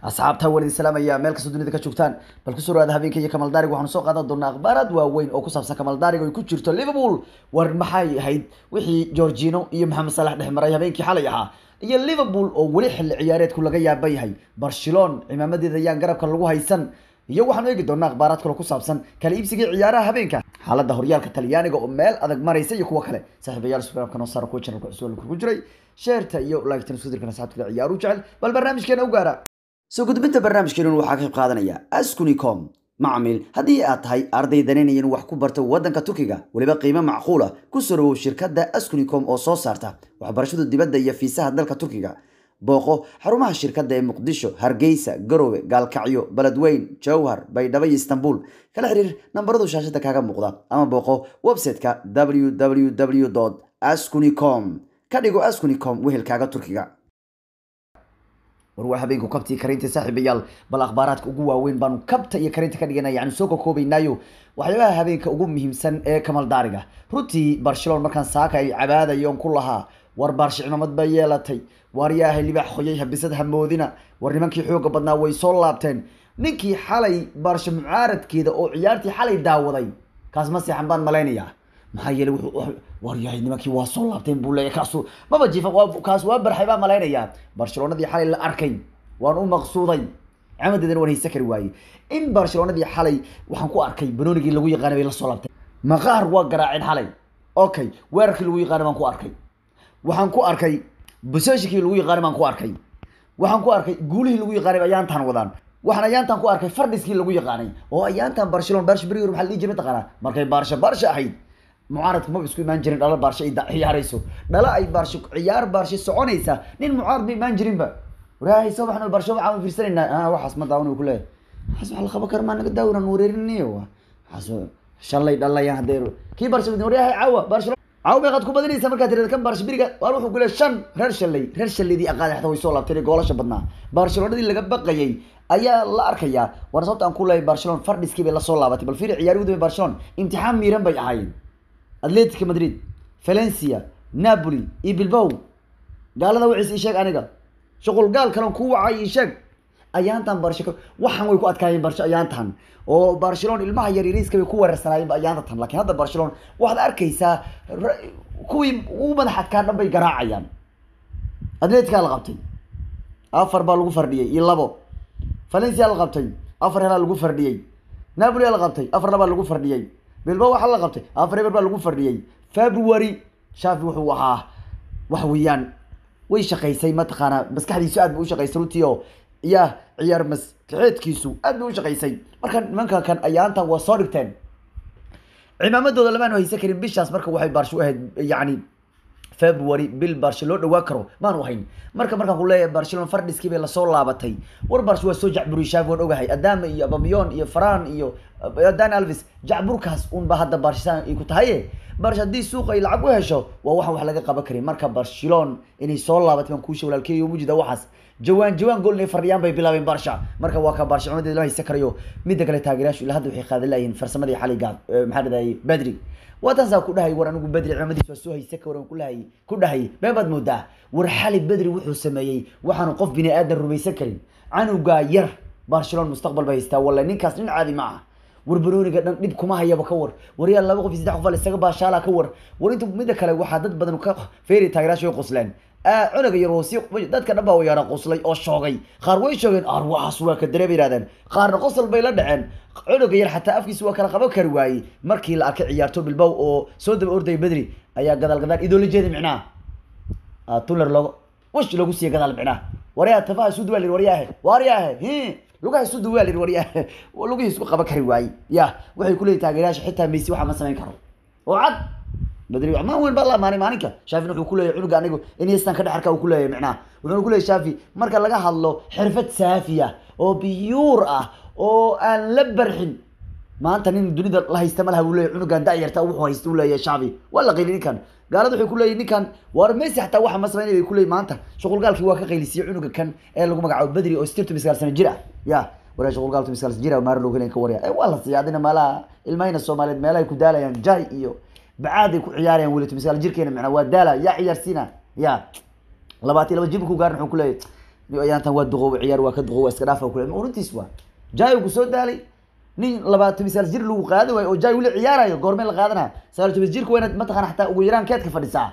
asxaabta waan idin salaamaya meel kastoo dunida ka joogtaan bal kusoo dhawaada habeenka iyo kamal darig waxaanu soo qaadan doonaa akhbaaraad waaweyn oo ku saabsan kamal darig oo ay ku jirto liverpool war maxay ahayd wixii georgino iyo maxamed salax dhex maray habeenkii xalay ahaa iyo liverpool oo weli xilli ciyaareedku laga yaaba yahay barcelona cimaamadeeda ayaan garabka lagu haysan iyo waxaanu eegi doonaa akhbaaraad kale ku saabsan kala iibsiga ciyaaraha habeenka xaaladda horyaalka talyaaniga oo meel adag maraysa iyo kuwo kale saaxiibayaal subscribe-ka noo saara kuwa channelka cusub ku jiray sheerta iyo like-tan isku dirkan asxaabta ciyaaru jecel bal barnaamijkeena u gaara soo gudbinta barnaamijkeenun waxaa ka qayb qaadanaya askunicom macmiil haddii aad tahay arday danaynaya inuu wax ku barto waddanka turkiga weliba qiimo macquula ku soo dhawow shirkadda askunicom oo soo saarta waxbarashada dibadda iyo fiisaha dalka turkiga booqo xarumaha shirkadda ee muqdisho hargeysa garowe gaalkacyo beledweyn jowhar baydhabo iyo istanbul kala xiriir nambaradu shaashada kaaga muuqda ama booqo website-ka www askunicom ka dhigo askunicom wehelkaaga turkiga war waa habeenku kabtii karinta saaxiibayaal bal akhbaaraadka ugu waaweyn baanu kabta iyo karinta ka dhiganaya yani soo kakoobaynaayo waxyaabaha habeenka ugu muhiimsan ee kamal daariga runtii barcelona markaan saaka ay cabaadayoon ku lahaa war baarshe cimaamad baa yeelatay waar yaahay libaax qoyay habisad hamoodina war nimankii xooga badnaa way soo laabteen ninkii xalay baarshe mucaaradkeeda oo ciyaartii xalay daawaday kaas ma seexan baan malaynayaa maxaa yeelay wuxuu war yahay nimankii waa soo laabteen buu leeyahay kaasu maba jiifa kaas waa barxay baan malaynayaa barcelonadii xalay la arkay waan u maqsuuday camadeedana waan haysa kari waayey in barcelonadii xalay waxaan ku arkay banoonigii lagu yaqaanay bay la soo laabteen maqaar waa garaaceen xalay okay weerarkii lagu yaqaanay baan ku arkay waxaan ku arkay boseshikii lagu yaqaanay baan ku arkay waxaan ku arkay guulihii lagu yaqaanay ayaantaan wadaan waxaan ayaantaan ku arkay fardhiskii lagu yaqaanay oo ayaantaan barcelona barsha berigor maxaa la dhihi jiray mataqaanaa markay baarsha baarsha ahayd mucaaradku maba isku imaan jirin dhalo baarshe ay ciyaarayso dhalo ay baarshe ciyaar baarshe soconaysa nin mucaarad ma imaan jirinba waraahay soo baxno baarshe waxaan fiirsanaynaa waxaas ma daawan ku leeyahay waxaas waxa la qaban kara maa naga daawinan wareerinayo waxaas shalay dhalayaan haddee kii baarshe waryahay caawa baarshe caawa meeqaad ku badinaysa markaad tirada kan baarshe beriga waar wuxuu ku leeyahay shan reer shalay reer shalaydii aqaada xataa way soo laabteen ee goolasha badnaa barcelonadii laga baqayay ayaa la arkayaa waana sababta aan ku leeyahay barcelona fardhiskii bay lasoo laabatay bal fiiri ciyaari udambe barcelona imtixaan miiran bay ahaayeen atletico madrid valencia napoli iyo bilbow gaalada waciis ii sheeg aniga shuqul gaal kalen ku wacay ii sheeg ayaantan barshe waxaan way ku adkaayeen barshe ayaantan oo barcelona ilmaha yaryariiska bay ku weerarsanaayeen ayaanta tan lakiin hadda barcelona waxaad arkaysaa kuwii ugu madax adkaa dhan bay garaacayaan atletica la qabtay afar baa lagu fardhiyey iyo labo valencia la qabtay afar helaa lagu fardhiyey napoli la qabtay afar labaa lagu fardhiyey bilba waxaa la qabtay afar eber baa lagu fardhiyey february shafi wuxuu ahaa wax weeyaan way shaqaysay mataqaanaa maskaxdiisu aad bay u shaqaysay runtii oo ya ciyaar maskaxeedkiisu aad bay u shaqaysay marka nimanka kan ayaantan waa soo dhigteen cimaamadooda lamaanu haysan karin bishaas marka waxay baarsho u ahayd yacni february bil barshe loo dhawaa karo maanu hayn marka markaan ku leeyahay barcelona fardhiskii bay lasoo laabatay war barshe waa soo jacburiy shaafi waan ogahay adama iyo abamiyon iyo faran iyo dan alvis jacburkaas unba hadda barshisaan ay ku tahaye barsh haddii suuqa ay lacag u hesho waa waxaan wax laga qaban karin marka barcelona inay soo laabatay baan kuusha walaalkeeyo mujida waxaas jawaan jawaan gool inay fardhiyaan bay bilaabeen barsha marka waa ka barcelonadii lama haysan karayo midda kale taageerayaashu ilaa hadda waxay qaadan layihiin farsamadii xalay gaad maxaa dhadayay badri waataasaa ku dhahay war anigu bedri cimaamadiis waa soo haysa ka waran kulahay ku dhahay been baad moodaa war xali bedri wuxuu sameeyey waxaanu qof bini aadan rumaysan karin canugaa yar barcelona mustaqbal bay haystaa walla ninkaas nin caadi ma aha war barooniga dhan dhib kuma hayaba ka war waryaa laba qof iyo saddex qof isaga baashaala ka war war inta midda kale waxaa dad badan ka feeri taageeraasha way qosleen cunuga yar oo si dadka dhan baa yaara qoslay oo shoogay qaar way shoogeen ar waxaas waa ka dare bay yidhahdeen qaarna qosol bay la dhaceen cunuga yar xataa afkiisa waa kala qaban kari waayey markii la arkay ciyaarto bilbow oo soo daba ordaya bedri ayaa gadaal gadaal idoola jeeda micnaha tuller loogo wish lagu siiya gadaal micnaha waryaa tafaha isu duwaa lir waryaahe waryaahe hi lugaha isu duwaa lir waryaahe lugihii isku qaban kari waayey ya waxay kuleeyihin taageerayaasha xitaa messi waxaa ma samayn karo oo cad badri ma weyn baa la amaanay maalinka shaafina wuxuu kuleeyahay cunuga anigu iniestan ka dhexarka uu kuleeyahay micnaha wuxuuna kuleeyahay shaafi marka laga hadlo xirfad saafi ah oo biyuur ah oo aan la barxin maanta nin dunida la haysta malaha buu leeyahay cunugan da-yarta wuxuu haysta uu leeyahay shaafi waa la qayli ninkan gaalada waxay kuleeyihin ninkan war messi xataa waxa ma samaynay bay kuleeyihin maanta shuqulgaalkii waa ka qaylisiyey cunuga kan ee lagu magacaabo badri oo stirtu miskaal sana jir ah ya waraa shuqulgaaltu miskaal sana jir ah maara loo helen ka warya waa la siiya adina meelaha ilmahayna soomaaliyeed meelahay ku daalayaan jahi iyo bacaaday ku ciyaarayaan weli miskaal jirkeena macnaa waa daala yaa ciyaarsiina ya labaatan laba jibku gaarin wuxuu kuleeyahay ayaantan waa duqooba ciyaar waa ka duqooba iska dhaafa kule runtiis waa jaayo ku soo daalay nin labaatan misaal jir lagu qaadi waayo oo jaay weli ciyaarayo goormee la qaadanaya sagaal toban jirka waa inaad mataqana xataa ugu yaraan keedka fadhisaa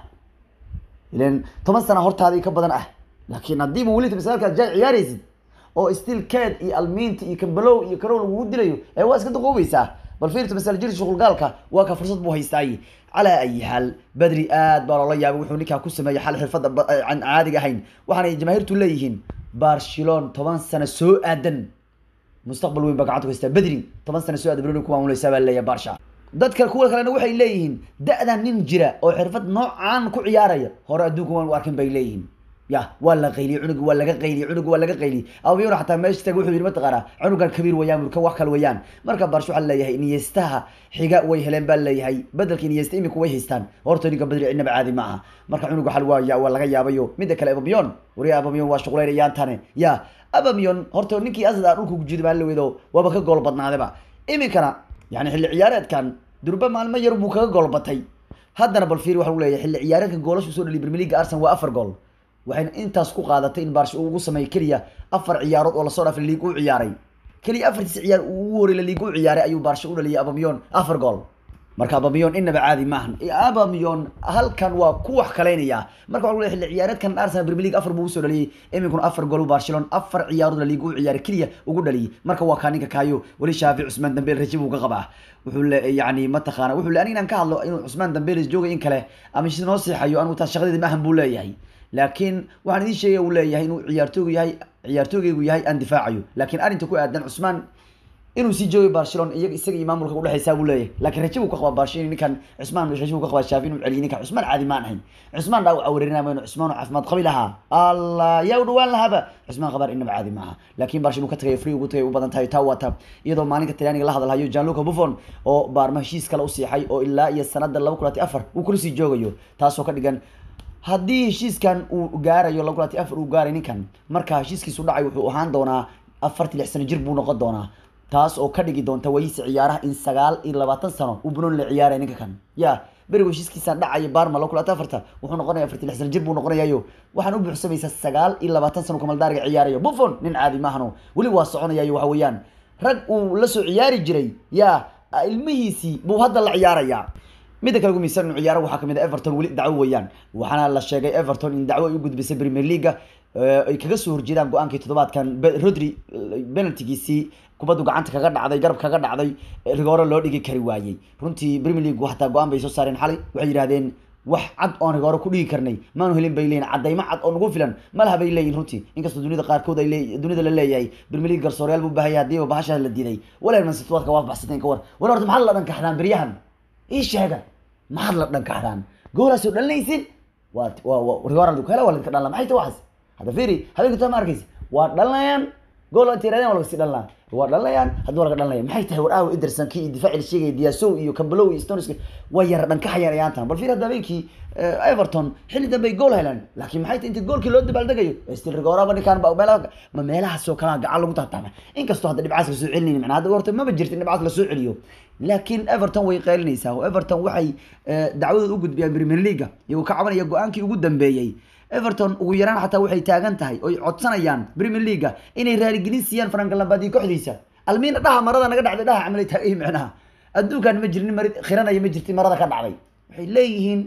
ilan toban sana hortaadii ka badan ah laakiin haddiiba weli misaalkaad jaay ciyaaraysid oo still keed iyo almiinti iyo kambalow iyo karow lagugu dilayo ee waa iska duqoobaysaa bal fiirta masaal jir shuqulgaalka waa ka fursad buu haystaaye calaa ayi xaal badri aad baa loola yaabay wuxuu ninkaa ku sameeyey xal xirfadda aan caadiga ahayn waxaanay jamaahiirtu leeyihiin barcelon toban sano soo aadan mustaqbal weyn baa gacanta ku haystaa bedri toban sano soo aadan bruni ku maamuleysaa baa leeyahay barsha dadka kuwa kalena waxay leeyihiin da-dan nin jira oo xirfad noocaan ku ciyaaraya hore adduunka waan u arkin bay leeyihiin ya waa la qayliyey cunuga waa laga qayliyey cunuga waa laga qayliyey ababiyon xataa meesha tag wuxuu yidhi mataqaana cunugan kabiir wayaan ka wax kale wayaan marka barsh waxaa leeyahay iniestaha xiga way heleen baa leeyahay bedelka iniesta imika way haystaan horta ninka badri cidnaba caadi ma aha marka cunuga xal waa waa laga yaabayo mida kale ababiyon wariya ababiyon waa shuqlaynayaantane ya ababiyon horta ninkii asad a dhulka kujiri baa lawedo waaba ka gool badnaadaba iminkana yani xilli ciyaareedkan durba maalmo yar buu kaga gool batay haddana bal fiiri waxa lagu leeyahay xilli ciyaareedka goolashu soo dhaliy premier league arsenal waa afar gool waxayna intaas ku qaadatay in barsh uu ugu sameeyo keliya afar ciyaarood oo lasoo dhaafay liig u ciyaaray keliya afartiis ciyaar uu ugu horey liig u ciyaaray ayuu barsha u dhaliyay abamiyon afar gool marka abamiyon inaba caadi maahan abamiyon halkan waa ku wax kaleynaya marka waxa lagu xilli ciyaareedkan arsenal premier league afar buu usoo dhaliyay iminkuna afar gool barcelona afar ciyaarood liig u ciyaaray keliya ugu dhaliyay marka waa kaa ninka kaayo weli shaafi cusmaan dambeel rajib uu ka qabaa wuxuu le yani mataqaana wuxuu le aniga inaan ka hadlo inuu cusmaan dambeelis joogay in kale ama si noo seexayo anigu taas shaqadeeda maahan buu leeyahay laakiin waxaan idiin sheegaya uu leeyahay inuu ciyaartoogu yahay ciyaartoogeygu yahay aan difaacayo laakiin arrinta ku aadan cusmaan inuu sii joogay barcelona iyaga isaga iyo maamulka udhexeysaa buu leeyahay laakiin raje buu ka qabaa barcelona ninkan cusmaan raje buu ka qabaa shaafi inuu celiyo ninkan cusmaan caadi maan ahayn cusmaan dhaawac wareerinaya mayno cusmaan oo caafimaad qabi lahaa allah yaa u dhawaan lahaaba cusmaan qabaar inaba caadi maaha laakiin barcelona uu ka tagay free ugu tagay u badan tahay taa wata iyadoo maalinka talyaaniga la hadalhayo gianluca buffon oo baarma heshiis kale u siixay oo ilaa iyo sanada laba kulati afar uu kula sii joogayo taasoo ka dhigan haddii heshiiskan uu gaarayo laba kulati afar uu gaaray ninkan marka heshiiskiisu dhacay wuxuu ahaan doonaa afartii lix sano jir buu noqon doonaa taas oo ka dhigi doonta wayisa ciyaaraha in sagaal iyo labaatan sano uu bunoon la ciyaaray ninka kan ya berigo heshiiskiisaan dhacaya barma laba kulati afarta wuxuu noqonaya afartii lix sano jir buu noqonayayo waxaan u buuxsamaysaa sagaal iyo labaatan sano kamaldaariga ciyaarayo buffon nin caadi maahano weli waa soconayayo waxa weeyaan rag uu la soo ciyaari jiray ya ilmihiisii buu hadda la ciyaarayaa midda kale ugu miisan inuu ciyaaro waxaa kamid ah everton weli dacwo weeyaan waxaana la sheegay everton in dacwo ay u gudbisay premier leaga ay kaga soo horjeedaan go-aankii toddobaadkan rodri penaltigiisii kubaddu gacanta kaga dhacday garab kaga dhacday rigoore loo dhigi kari waayey runtii premier league hataa go-aan bay soo saareen xalay waxay yidhahdeen wax cad oon rigoore ku dhigi karnay maanu helin bay leeyihin caddaymo cad oo nagu filan malaha bay leeyihin runtii inkastoo dunida qaarkood ay lee dunida la leeyahay premier league garsooreyaal buu baahaya hadiiba bahasha la diiday waleer man city waadka waa baxsateen ka war war horta maxaad la dhankaxdaan beryahan ii sheega maxaad la dhankaxdaan goolaasoo dhalinaysin waa waa rigoora ku hela waa ladinka dhanla maxay ta waxaas hadda fiiri habeenka taa ma arkaysa waa dhalinayaan gool inta yirahdeen waa laga sii dhalinaa waa dhalinayaan haddii waa laga dhalinaya maxay tahay war aawo ederson kii iyo difaaci la sheegaya diasow iyo cambelow iyo stones waa yara dhankaxayaan ayaantan bal fiir hadda habeenkii everton xilli dambe ay gool heleen laakiin maxay tahay inta goolkii loo dabaaldegayo stil rigooraba ninkaan ba meelaha ma meelahaasoo kalaa gacan lagu taataama inkastoo hadda dhibcaas lasoo celinayni macnaa hadda horta maba jirta in dhibcaas lasoo celiyo laakiin everton way qeylinaysaa oo everton waxay dacwadood u gudbiyaan premier leaga iyagoo ka cabanaya go-aankii ugu dambeeyey everton ugu yaraan xataa waxay taagan tahay oy codsanayaan premier leaga inay raaligelin siiyaan frank lambad iyo kooxdiisa almiina dhaha marada naga dhacday dhaha camalay taagay micnaha adduunkan ma jirin mari khiranaya ma jirti marada ka dhacday waxay leeyihiin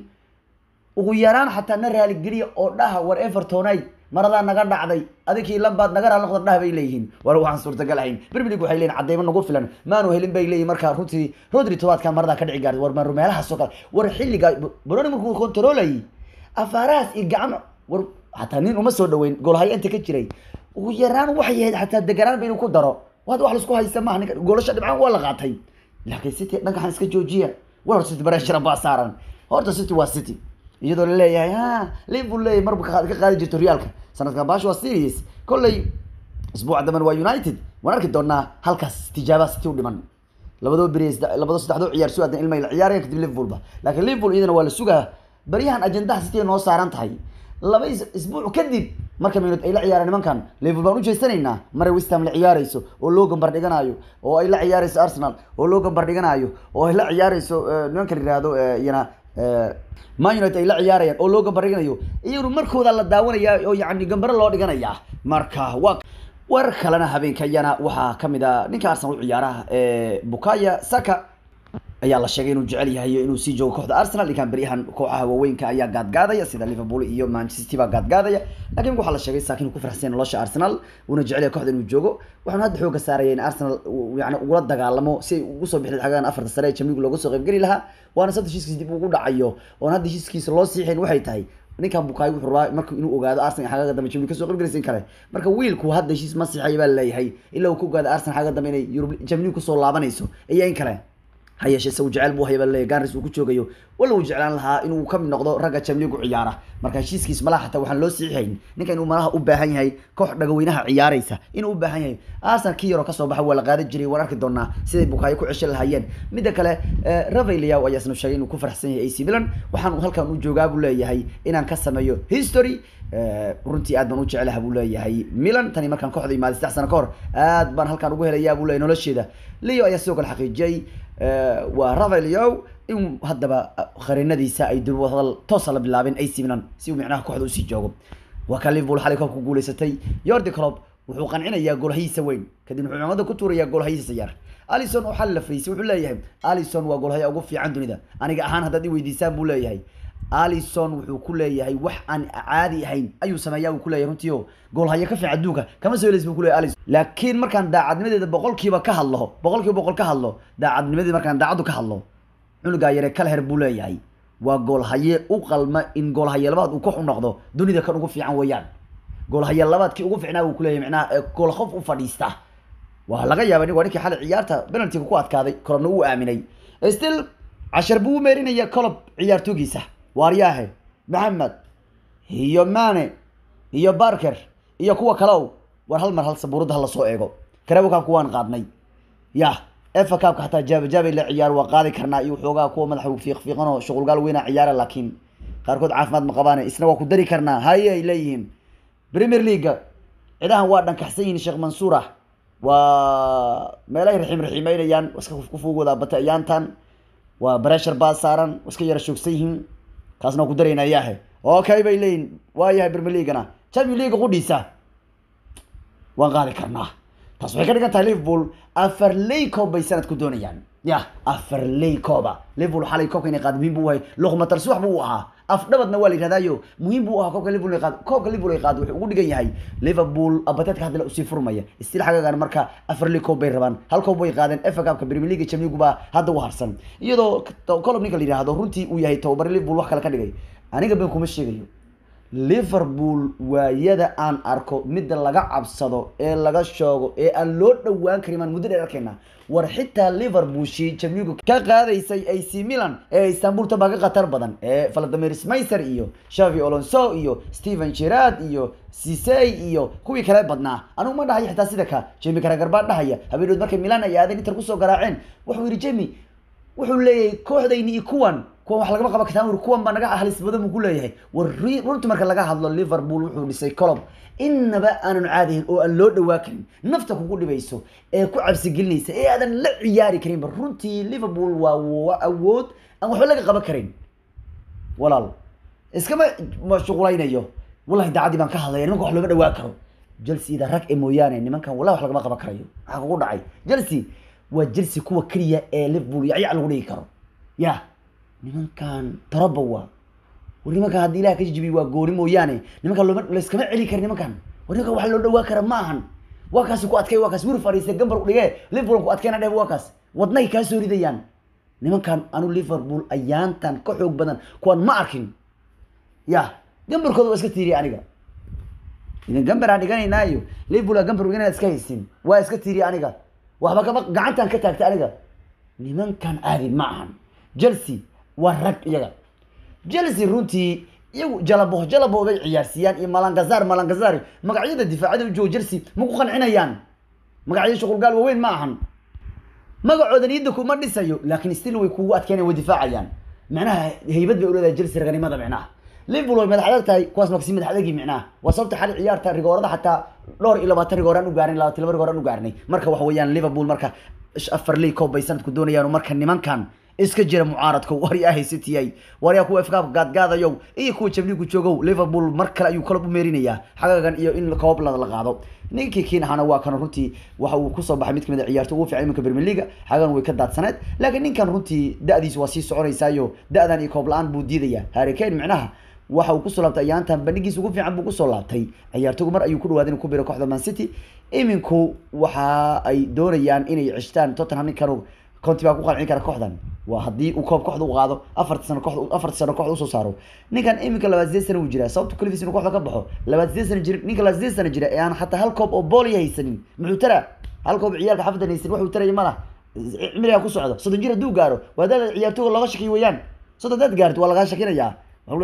ugu yaraan xataa na raaligeliya oo dhaha war evertonay maradaa naga dhacday adinkii lambaad naga raali noqda dhaha bay leeyihiin war waxaan suurtagal ahayn premier league waxay leeyihin cadeymo nagu filan maanu helin bay leeyihin marka runtii rodri tobaadkan maradaa ka dhici gaartay war maru meelahaasoo kale war xilliga baroni markuu kontroolayay afaarahaas iyo gacmo war xataa nin uma soo dhaweyn goolhaya inta ka jiray ugu yaraan waxay ahayd xataa deganaan ba inuu ku daro wada wax laisku haysta maaha ninka goolasha dhibcaan waa la qaatay laakiin city dhankaxan iska joojiya war hor city barashara baa saaran horta city waa city iyadoo la leeyahay ha liverpool leeyahay marba ka qaadi jirto realka sanadkan baash waa serious kolley isbuuca damben waa united waan arki doonaa halkaas tijaabaa city u dhiman labadoo beri labadoo saddexdoo ciyaar soo aadan ilma la ciyaaraya kadib liverpoolba laakiin liverpool iyadana waa la sugaa baryahan ajendaha city noo saaran tahay laba isbuuc kadib marka minut ay la ciyaaraan nimankan liverpool baan ujeesanaynaa maray westham la ciyaarayso oo loo gambar dhiganayo oo ay la ciyaarayso arsenal oo loo gambar dhiganayo oo ay la ciyaarayso nimanka la yihahdo iyana man united ay la ciyaarayaan oo loo gambariganayo iyaguna markooda la daawanaya oo yani gambaro loo dhiganaya marka waa warar kalena habeenkayana waxaa kamid a ninka arsenal u ciyaaraha bukaya saka ayaa la sheegay inuu jecel yahay inuu sii joogo kooxda arsenal ninkan beryahan kooxaha waaweynka ayaa gaadgaadaya sida liverpool iyo manchester city baa gaadgaadaya lakin waxaa la sheegay saakin ku faraxsan nolosha arsenal uuna jecel yahay kooxda inuu joogo waxaanu hadda xooga saaraya in arsenal yani ugula dagaalamo si ay ugu soo bixi xagaan afarta sare ee jamligu looga soo qaybgeli lahaa waana sabta heshiiskiisa dib ugu dhacayo oon hadda heshiiskiisa loo siixayn waxay tahay ninkan bukaay wuxuu rabaa marka inuu ogaado arsenal xagaga dambe jamligu kasoo qaybgelaysa in kale marka wiilku hadda heshiis ma siixaya baa laleeyahay ilaa uu ka ogaado arsenal xagaga dambe inay yurub jamligu kusoo laabanayso iyo in kale ha yeeshee isagu jecel buu hayaba leeyahay garis uu ku joogayo wala uu jeclaan lahaa inuu kamid noqdo ragga jamligu ciyaara marka heshiiskiis malaha xataa waxaan loo siixayn ninka inuu malaha u baahan yahay koox dhagaweynaha ciyaaraysa inuu u baahan yahay arsenal kii yaroo kasoo baxa waa la qaadan jiray waan arki doonaa siday bukaayo ku ceshan lahaayeen midda kale ravelyaw ayaa isna sheegay inuu ku faraxsan yahay ac milan waxaan halkan u joogaa buu leeyahay inaan ka sameeyo history runtii aad baan u jecelaha buu leeyahay milan tani markaan kooxda imaaday saddex sano ka hor aad baan halkaan ugu helayaa buu leeyahay nolosheeda leo ayaa sidoo kale xaqiijiyey waa ravelyow in haddaba qarinadiisa ay dul hadal toosa la bilaabeen ac milan si uu micnaha kooxda usii joogo waa ka liverpool xalay koobka guuleysatay yordi clob wuxuu qancinayaa goolhayiisa weyn kadib wuxuu cimamada ku tuurayaa goolhayiisa yar alison oo xal la fariisay wuxuu leeyahay alison waa goolhaya ugu fiican dunida aniga ahaan haddaad i weydiisaan buu leeyahay alison wuxuu ku leeyahay wax aan caadi ahayn ayuu sameeyaa uu kuleeyahay runtii o goolhayo ka fiican adduunka kama soo helays buu kuleyahay alison laakiin markaan daacadnimadeeda boqolkiiba ka hadlo boqolkiiba boqol ka hadlo daacadnimadeeda markaan daacaddu ka hadlo cunugaa yare kalher buu leeyahay waa goolhaye u qalma in goolhaye labaad uu koox u noqdo dunida kan ugu fiican weeyaan goolhaye labaadkii ugu fiicnaa buu kuleeyahay micnaha gool qof u fadhiista waa laga yaaba waa ninkii xalay ciyaarta penaltiga ku adkaaday kolobna uu aaminay still cashar buu u meerinaya colob ciyaartoogiisa waaryaahe maxamed iyo mane iyo barker iyo kuwa kaleow war hal mar hal sabuurada hala soo eego karebukaabka waan qaadnay ya efa kaabka xataa jaabajaabay la ciyaar waa qaadi karnaa iyo waxoogaa kuwa madaxa fiiq fiiqan oo shuqulgaal weyna ciyaara laakiin qaarkood caafimaad ma qabaane isna waa ku dari karnaa haye ay leeyihiin premier leaga cidahan waa dhankaxsan yihiin sheekh mansuur ah waa meelahay raxiim raxiimeynayaan iska kufuugooda bata ayaantan waa breshar baa saaran iska yara shoogsan yihiin kaasna waa ku daraynaa yaahe okay bay leeyihin waayahay premier leagana champion leaga qudhiisa waan qaadi karnaa taas waxay ka dhigan tahay liverpool afar ley koob bay sanadku doonayaan ya afar ley kooba liverpool xalay koobka inay qaado muhiim buu ahay luqmatal subax buu ahaa afdhabadna waa la yidhahdaayo muhiim buu ahaa koobka liverpool ay qaado koobka liverpool ay qaado wuxuu ugu dhigan yahay liverpool abateedka hadda usii furmaya istil xagagan marka afar ley koob bay rabaan hal koob bay qaadeen FA Cup-ka Premier League Champions League baa hadda u harsan iyadoo kolob ninka la yidhaahdo runtii uu yahay tababare liverpool wax kale ka dhigay aniga ben kuma sheegayo liverpool waayada aan arko midda laga cabsado ee laga shoogo ee aan loo dhowaan karin maan muddo dheer arkayna war xitaa liverpool shii jamligu ka qaadaysay ac milan ee istanbul tabaa ka khatar badan ee vladimir smayser iyo shavi olonso iyo steven gerard iyo sisey iyo kuwii kale badnaa anigu ma dhahayo xitaa sida ka jemi karagar baa dhahaya habeenadood markay milan ay aadeen inter kusoo garaaceen wuxuu yidhi jemi wuxuu leeyahay kooxdayni iyo kuwan kuwan wax lagama qaban kartaa kuwan baa naga halis badan buu ku leeyahay war runtii marka laga hadlo liverpool wuxuu dhisay colob innaba aanan caadihin oo aan loo dhawaa karin nafta kugu dhibayso ee ku cabsigelinaysa ee aadan la ciyaari karinba runtii liverpool waa awood aan waxba laga qaban karin walaal iskama mashquulaynayo wallahi daacadii baan ka hadlaya nimanka wax looma dhawaa karo chelsea-da rag ee mooyaane nimankan wallahi wax lagama qaban karayo maxaa kugu dhacay chelsea waa chelsea kuwa keliya ee liverpool yacyac lagu dhigi karo ya nimankan taroba waa war nimankan haddii ilaha ka jijibiy waa gooni mooyaane nimankan looma layskama celi kara nimankan war nimankan wax loo dhawaa kara ma ahan waa kaasi ku adkay waa kaas wir fariistay gambar u dhigee liverpool ku adkayna dheh waa kaas wadnay kaa soo ridayaan nimankan anu liverpool ayaantan ka xoog badan kuwan ma arkin ya gambarkooda waa iska tiiriya aniga idan gambar aan dhiganaynaayo liverpool aa gambar inaad iska haysin waa iska tiiriya aniga waxba kama gacantan ka taagtay aniga nimankan caadi ma ahan chelsea waa rag iyaga chelsea runtii iyagu jalabo jalabo bay ciyaarsiiyaan iyo malangazar malangazar magacyada difaacada u joogo chelsea ma ku qancinayaan magacyada shuqulgaal waaweyn ma ahan magacooda niyadda kuma dhisayo laakiin still way kugu adkeenayan way difaacayaan macnaha haybad bay uleedahay chelsea raganimada micnaha liverpool way madax adag tahay kuwaas maksi madax adagii micnaha waa sababta xali ciyaarta rigoorada xataa dhowr iyo labaatan rigooraan u gaarin labaatan laba rigooraan u gaarnay marka waxa weeyaan liverpool marka afar ley koob bay sanadku doonayaan marka nimankan iska jira mucaaradka waryaa haysatiyay waryaa kuwa ifkaabka gaadgaadayow iyo kuwa jabliigu joogow liverpool mar kale ayuu kalob u meerinayaa xagagan iyo in koob la la qaado ninkii kiin ahana waa kan runtii waxa uu kusoo baxay mid kamid a ciyaarto ugu fiican iminka premier league xagagan way ka daadsaneed laakiin ninkan runtii da-diisu waa sii soconaysaayo da-dan iyo koob la-aan buu diidaya harry kane micnaha waxa uu kusoo laabtay ayaantan bandhigiisa ugu fiican buu kusoo laabtay ciyaartoygu mar ayuu ku dhawaaday inuu ku biro kooxda man city iminku waxa ay doonayaan inay ceshtaan tottenham ninkan conti baa ku qancin kara kooxdan waa haddii uu koob kooxda u qaado afarta sano kooxda afarta sano kooxda usoo saaro ninkan iminka labaad sideed sana uu jiraa sababta kalifiis inuu kooxda ka baxo labaad sideed sana jira ninka labaad sideed sana jira ee aan xataa hal koob oo booliya haysanin muxuu tara hal koob ciyaalka xafadan haysanin waxuu taraya mala cimrigaa ku socdo soddon jir hadduu gaaro waa dad ciyaartooga looga shakiy weeyaan soddon dad gaarto waa lagaa shakinayaa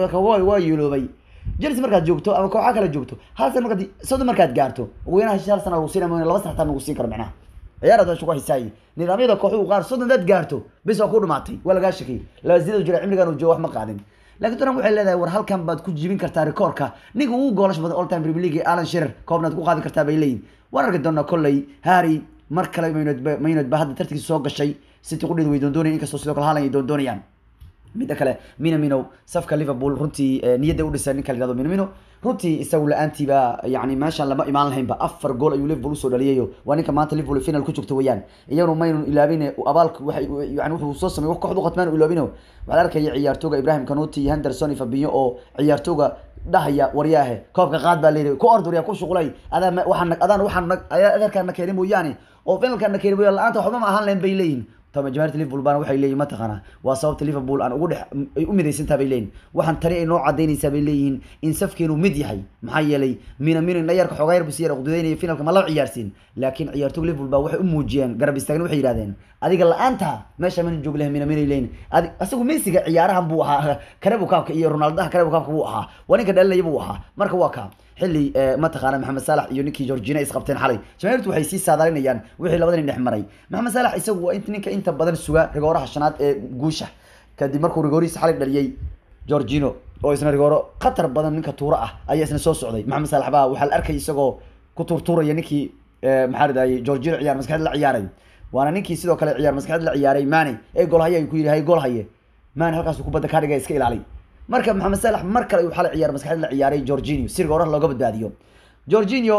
waa yeeloobay chelsea markaad joogto ama kooxa kale joogto hal sana markaad soddon markaad gaarto ugu yaraan hal sana lagu siin ama laba sana xataa lagu siin karo macnaha ciyaar aad ku hisaayi nidaamyada kooxuhu qaar soddon dad gaarto bis waa ku dhumaatay waa lagaa shakiyay laba sidoo jira cimrigan uu joogo wax ma qaadin laakiin tottenham waxay leedahay war halkan baad ku jibin kartaa rikoorka ninka ugu goolasha badan all time premier league alan shearer koobnaad ku qaadi kartaa bay leeyihin waan arki doonaa kolley harry mar kale maynod maynod ba hadda tartankiisa soo gashay city qudheedu way doondoonayaan inkastoo sidoo kale haalan ay doondoonayaan midda kale minamino safka liverpool runtii niyadda u dhisan ninka la yihahdo minamino runtii isagu la-aantiiba yani meeshaan lama imaan lahaynba afar gool ayuu liverpool usoo dhaliyayo waa ninka maanta liverpool final ku joogta weeyaan iyaguna maynun ilaabin abaalka waxay yani wuxuu soo sameeyey wax kooxdu qatmaan ilaabino waxaa la arkaya ciyaartooga ibrahim kanuti iyo henderson iyo fabinho oo ciyaartooga dhahaya waryaahe koobka qaad baa leeyahay ku ord waryaa ku shuqulay adaa waxaan adaan waxaan adeerkaana keenay mooyaane oo finalkaana keenay mooyaane la-aanta waxba ma ahaan lahayn bay leeyihin tama jamaahirta liverpool baana waxay leeyihin mataqaana waa sababta liverpool aan ugu dhex ay u midaysantaha bay leeyihin waxaan tani ay noo cadaynaysaa bay leeyihiin in safkeenu mid yahay maxaa yeelay mina mina dhayarka xoogaa yar busi yar qududeynaya finalka ma la ciyaarsiin laakiin ciyaartoyga liverpool baa waxay u muujiyeen garab istaagna waxay yidhahdeen adiga la-aanta meesha mana joog lahay mina mina leeyihin adi asagu messiga ciyaarahan buu ahaa karebu kaabka iyo ronaldaha karebu kaabka buu ahaa waa ninka dhalinaya buu ahaa marka waa kaa xilli mataqaana maxamed saalax iyo ninkii georgina isqabteen xalay jamaahiirtu waxay sii saadaalinayaan wixii labada nin dhex maray maxamed saalax isagu waa ninka inta badan suga rigooraha shanaad ee guusha kadib markuu rigoorihiisa xalay dhaliyey georgino oo isna rigooro khatar badan ninka tuuro ah ayaa isna soo socday maxamed saalax baa waxaa la arkay isagoo ku tuurtuuraya ninkii maxaa ridayay georgino ciyaar maskaxeed la ciyaaray waana ninkii sidoo kale ciyaar maskaxeed la ciyaaray mane ee gool haye ku yidhi hay gool haye mane halkaasuu kubadda kaa dhigay iska ilaali marka maxamed saalax mar kale ayuu xalay ciyaar maskaxeed la ciyaaray georginio si rigooraha looga badbaadiyo georginio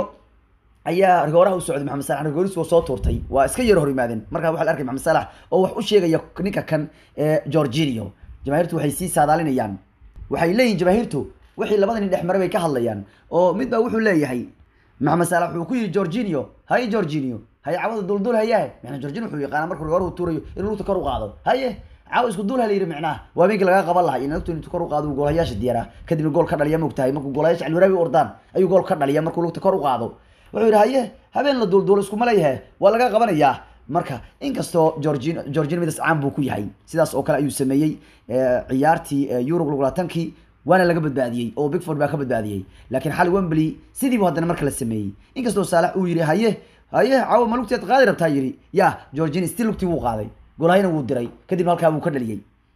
ayaa rigooraha u socday maxamed salax rigooris waa soo tuurtay waa iska yar hor yimaadeen markaa waxaa la arkay maxamed salax oo wax u sheegaya ninka kan ee georginio jamaahiirtu waxay sii saadaalinayaan waxay leeyihin jamaahiirtu wixii labada nin dhex maray bay ka hadlayaan oo mid baa wuxuu leeyahay maxamed salax wuxuu ku yidhi georginio haye georginio haye cawada duldul hayahe macnaa georginio wuxuu yaqaana markuu rigoorahu tuurayo inuu lugta kor u qaado haye caawa isku duul halayiri micnaha waa habeenkii laga qaban lahaa in lugta intuu kor u qaado uu goolayaasha diyaaraa kadibna gool ka dhaliya moogtahay markuu goolayaasha alwaraabi ordaan ayuu gool ka dhaliya markuu lugta kor u qaado wuxuu yidhi haye habeen la duulduulo iskuma leeyahe waa laga qabanayaa marka inkastoo georgin georgin midas caan buu ku yahay sidaas oo kale ayuu sameeyey ciyaartii eurub lagulatankii waana laga badbaadiyey oo bigford baa ka badbaadiyey laakiin xali wembley sidiibu haddana marka la sameeyey inkastoo saalax uu yidhi haye haye caawa ma lugteed qaadi rabtaa yidhi ya georgin still lugtii wuu qaaday golahayna wuu diray kadibna halkaa wuu ka dhaliyey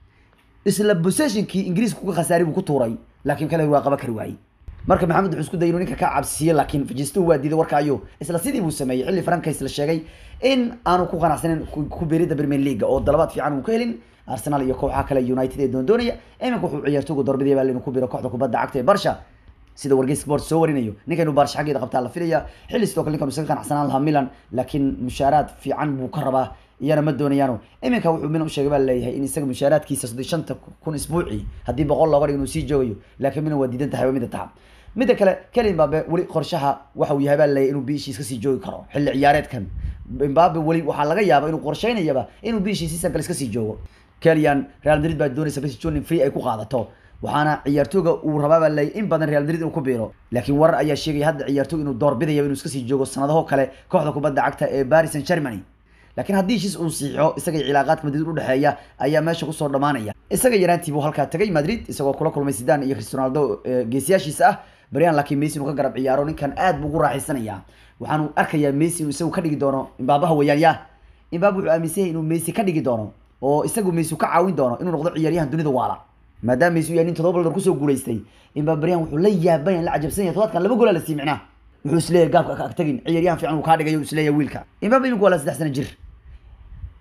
isla possessionkii ingiriiska kuga khasaaray buu ku tuuray laakiin kale waa qaban kari waayey marka maxamed wuxuu isku dayay inuu ninka ka cabsiiye laakiin fajistuhu waa diiday warka ayo isla sidii buu sameeyey xilli frankays la sheegay in aanu ku qanacsanin ku beeridda premier league oo dalabaad fiican uu ka helin arsenal iyo kooxaha kale united ee doondoonaya iminka wuxuu ciyaartoogu doorbidaya baa inuu ku biro kooxda kubadda cagta ee barsha sida wargeys sport soo warinayo ninka inuu baarsha xaggeeda qabtaa la filaya xilli sidoo kale ninkan isaga qanacsanaan lahaa milan laakiin mushaaraad fiican buu ka rabaa iyana ma doonayaano iminka wuxuu mina usheegay baa leeyahay in isaga mushaaraadkiisa soddon shanta kun isbuuci haddii boqol looga dhigo inuu sii joogayo laakiin mina waa diidan tahay waa mida taha midda kale keli imbabe weli qorshaha waxa uu yahay baa leeyahay inuu biishii iska sii joogi karo xilli ciyaareedkan imbabe weli waxaa laga yaaba inuu qorsheynayaba inuu biishii season kale iska sii joogo kelian real madrid baa doonaysa bisi jonin free ay ku qaadato waxaana ciyaartooga uu rabaa baa leeyahay in badan real madrid inuu ku biiro laakiin warar ayaa sheegaya hadda ciyaartoog inuu doorbidayaba inuu iska sii joogo sanadaho kale kooxda kubadda cagta ee paris saint germany laakiin haddii heshiis uu siixo isaga cilaaqaadka madrid udhexeeya ayaa meesha kusoo dhamaanaya isaga yaraantii buu halkaa tagay madrid isagoo kula kulmay sidan iyo cristiano ronaldo geesiyaashiisa ah baryan laakiin messi inuu ka garab ciyaaro ninkan aad buu ugu raaxaysanaya waxaanu arkayaa messi inuu isagu ka dhigi doono imbaabaha weeyaan ya imbaaba wuxuu aaminsan yahay inuu messi ka dhigi doono oo isagu messi ka caawin doono inuu noqdo ciyaaryahan dunida waala maadaama messi uu yahay nin todoba ballar kusoo guulaystay imbaaba baryan wuxuu la yaaban yahay la cajabsan yahay todobaadkan laba goolaa la sii micnaa wuxuu isleeyahay gaabka ka agtagin ciyaaryahan fiican uu kaa dhigayo isleeyahay wiilka imbaaba iminku waa la saddex sana jir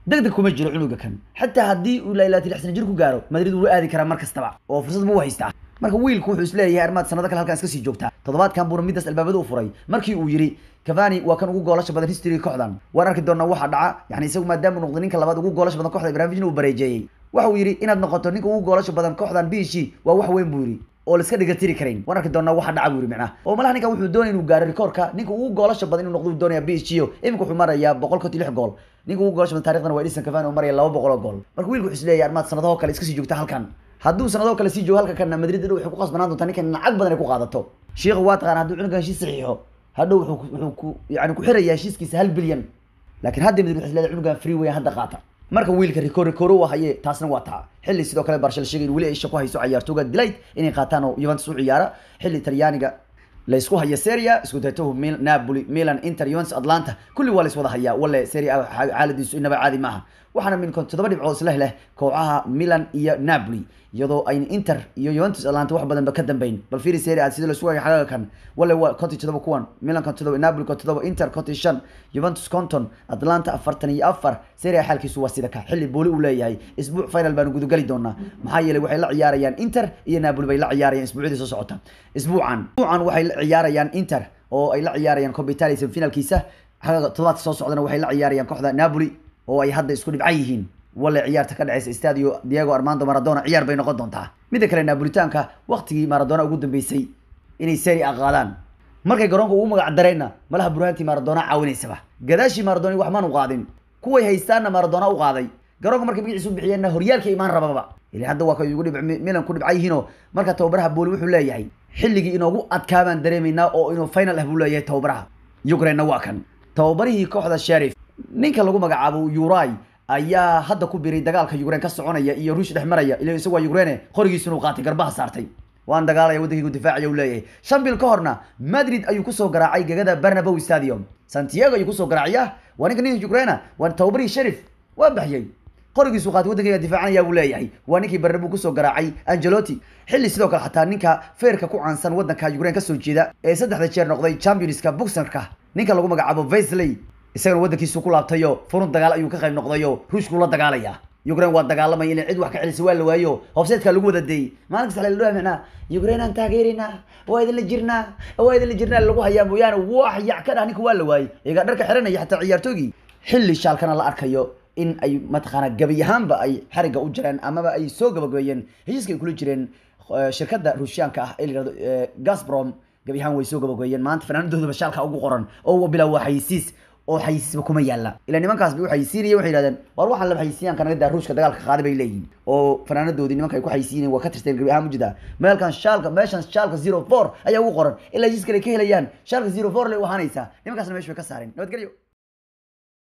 degdeg kuma jiro cunuga kan xataa haddii uu lailaatii lix sana jir ku gaaro madrid wuu aadi karaa mar kastaba oo fursad buu haystaa marka wiilku wuxuu isleeyahay armaad sanado kale halkan iska sii joogtaa toddobaadkan buuna midaas albaabada u furay markii uu yidhi cavani waa kan ugu goolasha badan history kooxdan waan arki doonaa waxa dhaca yani isagu maadaama uu noqday ninka labaad ugu goolasha badan kooxda ibrahimovic uu bareejeeyey waxa uu yidhi inaad noqoto ninka ugu goolasha badan kooxdan biishii waa wax weyn buu yidhi oo la iska dhigatiri karayn waan arki doonaa waxa dhaca buu yidhi macnaha oo malaha ninkan wuxuu doonaya inuu gaaro rikoorka ninka ugu goolasha badan inuu noqdo uu doonaya biishio iminka wuxuu marayaa boqol konti lix gool ninka ugu goolasha badan taarikhdan waa edison cavani oo maraya laba boqol oo gool marka wiilku wuxuu isleeyahay armaad sanadahoo kale iska sii joogta halkan hadduu sanadoo kale sii joogo halka kana madrid hadhow waxay ku qasbanaan doontaa ninkan lacag badan ay ku qaadato sheikha waa taqaana hadduu cunugan heshiis saxiixo hadhow wuxuu wuxuu ku yani ku xirayaa heshiiskiisa hal bilyan laakiin hadda madrid waxay isleedahay cunugan free way hadda qaata marka wiilka rikoor rikooro waa haye taasna waa taa xilli sidoo kale barshal sheegay in weli ay shaqo hayso ciyaartooga delight inay qaataan oo Juventus u ciyaara xilli talyaaniga la isku haya Serie A isku dayto Mil Napoli Milan Inter Juventus Atlanta kulli waa la iswada hayaa wala Serie A xaaladiisu inaba caadi maaha waxaana min kon toddoba dhibcood isla leh kooxaha Milan iyo Napoli iyadoo ay Inter iyo Juventus Atlanta wax badan ba ka dambeyn bal fiiri Serie A sida la isku haya xagaa kan wala waa konti toddoba kuwan Milan konti toddoba Napoli konti toddoba Inter konti shan Juventus konton Atlanta afartan iyo afar Serie A xaalkiisu waa sida ka xilli booli uu leeyahay isbuuc final baan gudu gali doonaa maxaa yeelay waxay la ciyaarayaan Inter iyo Napoli bay la ciyaarayaan isbuucii soo socota isbuucan isbuucan waxay la ciyaarayaan Inter oo ay la ciyaarayaan Coppa Italia semifinalkiisa xagaa toddobaadka soo socdana waxay la ciyaarayaan kooxda Napoli oo ay hadda isku dhibcan yihiin wala ciyaarta ka dhaceysa stadio Diego Armando Maradona ciyaar bay noqon doontaa midda kale Napolitaanka waqtigii Maradona ugu dambeysay inay Serie A qaadaan markay garoonka ugu magac dareyna malaha burhaantii Maradona caawinaysaba gadaashii Maradona wax maan u qaadin kuway haystaana Maradona u qaaday garoonka markay magaciisu bixiyeenna horyaalka imaan rababa ilaa hadda waa kay ugu dhibc Milan ku dhibcay yihiin marka tababaraha booli wuxuu leeyahay xilligii inoogu adkaabaan dareemaynaa oo inuu final ah buu leeyahay tababaraha Ukraine waa kan tababarihii kooxda Sheriff ninka lagu magacaabo Uruguay ayaa hadda ku biiray dagaalka Ukraine ka soconaya iyo Ruush dhex maraya ilaa isagu waa Ukraine qorigiisuna uu qaatay garbaha saartay waan dagaalaya waddankiigu difaacaya uu leeyahay shan bil ka horna Madrid ayuu kusoo garaacay gegada Bernabeu Stadium Santiago ayuu kusoo garaacaya waa ninka ninka Ukraine waa tababarihii Sheriff waa baxyay qorigiisu qaatay waddankayga difaacanaya buu leeyahay waa ninkii Bernabeu kusoo garaacay Ancelotti xilli sidoo kale xataa ninka feerka ku caansan waddanka Ukraine ka soo jeeda ee saddexda jeer noqday Championska boxerka ninka lagu magacaabo Wesley isagana waddankiisu ku laabtayo furun dagaal ayuu ka qayb noqdayo ruushku la dagaalaya Ukraine waa dagaalamay in cid wax ka celisay waa la waayo hofseedka lagu wada deeyay maalin kasta la dhaafina Ukraine aan taageerina waa idin la jirnaa waa idin la jirnaa lagu hayaa mooyaane wax yac ka dhahninku waa la waayay iyaga dharka xiranaya xataa ciyaartoogii xilli shaalkana la arkayo in ay mataqaana gabi ahaanba ay xariga u jireen amaba ay soo gabagabeeyeen heshiiska ay kula jireen shirkadda ruushyaanka ah ee la yirahdo Gazprom gabi ahaan way soo gabagabeeyeen maanta fanaanadoodaba shaalka ugu qoran oo bilaa waa xayisiis oo xayisiisba kuma yaalla ilaa nimankaas bay u xayisiinaya waxay yidhahdeen war waxaan la xayisiiyaan kanaga daa ruushka dagaalka qaaday bay leeyihiin oo fanaanadoodii nimanka ay ku xayisiinayeen waa ka tirteen gabi ahaan mujida meelkan shaalka meeshan shaalka zero four ayaa ugu qoran ilaa heshiis kale ka helayaan shaalka zero four lay u ahaanaysaa nimankaasna meesha way ka saareen nabadgelyo